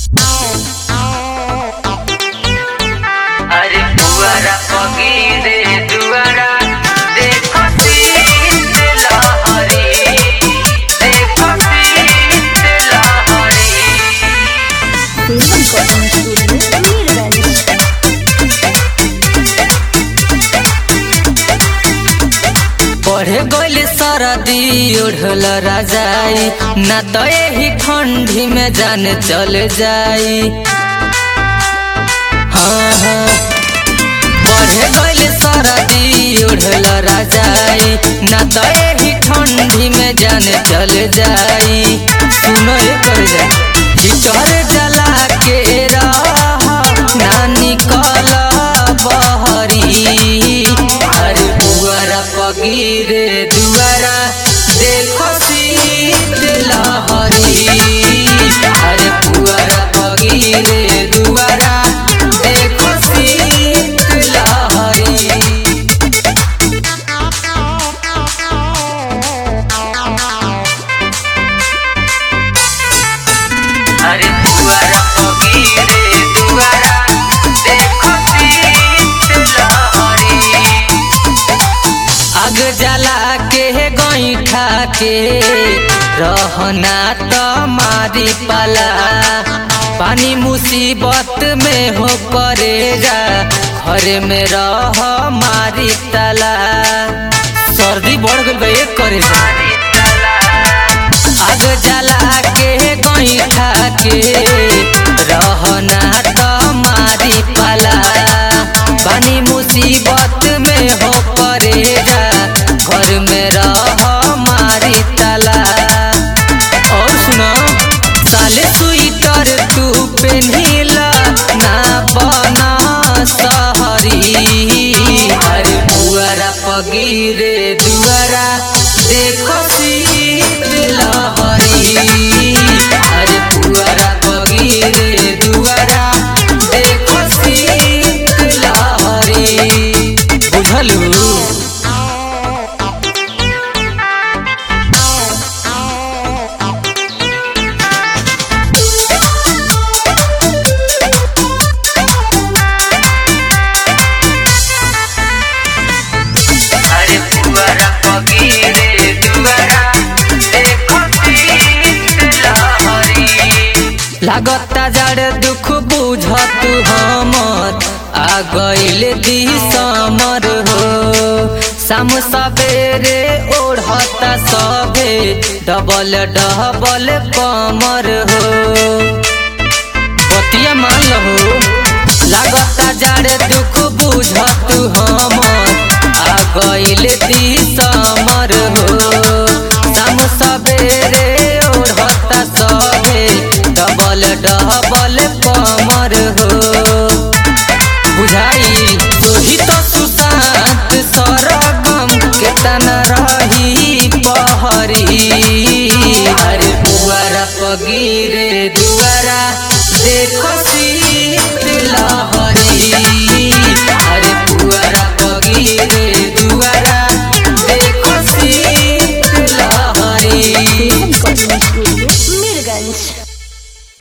अरे पुअरा पगीरे दुआरा देखो सीत लहरी देखो सीत लहरी पढ़े गइल सरदी ओढ़ल राजाई ना तो यही ठंडी में जान चल जाई हाँ हाँ पढ़े गइल सरदी ओढ़ल राजाई ना तो यही ठंडी में जान चल जाई सुनो ये कर जा हिटर जला के रह ना निकल बहरी अरे बुआरा पगीरे दुआरा देखो शीत लहरी अरे बुआरा पगीरे दुआरा देखो शीत लहरी अरे दुआरा पगीरे दुआरा देखो शीत लहरी आग जला के गईठा के रहना तो मारी पाला पानी मुसीबत में हो करेगा घर में रह मारी तला सर्दी बढ़ गई बा एक करेगा आग जला के गईठा के रहना तो मारी पाला पानी मुसीबत में हो पड़ेगा घर में रह मारी ताला और सुनो साले स्वेटर तू पहनीला ना बना सहरी अरे बुआरा पगीरे दुआरा देखो शीत लहरी अरे बुआरा पगीरे दुआरा देखो शीत लहरी बुझलू अरे पुअरा पगीरे दुआरा देखो शीत लहरी लागता जड़ दुख बुझत हमर आ गइल दिसमर हो शाम सवेरे ओढ़ता सबे डबल डबल कमर हो बतिया मान लहो लागता जाड़े दुख बुझत हमर आ गइल दिसमर हो शाम सवेरे ओढ़ता सबे डबल डबल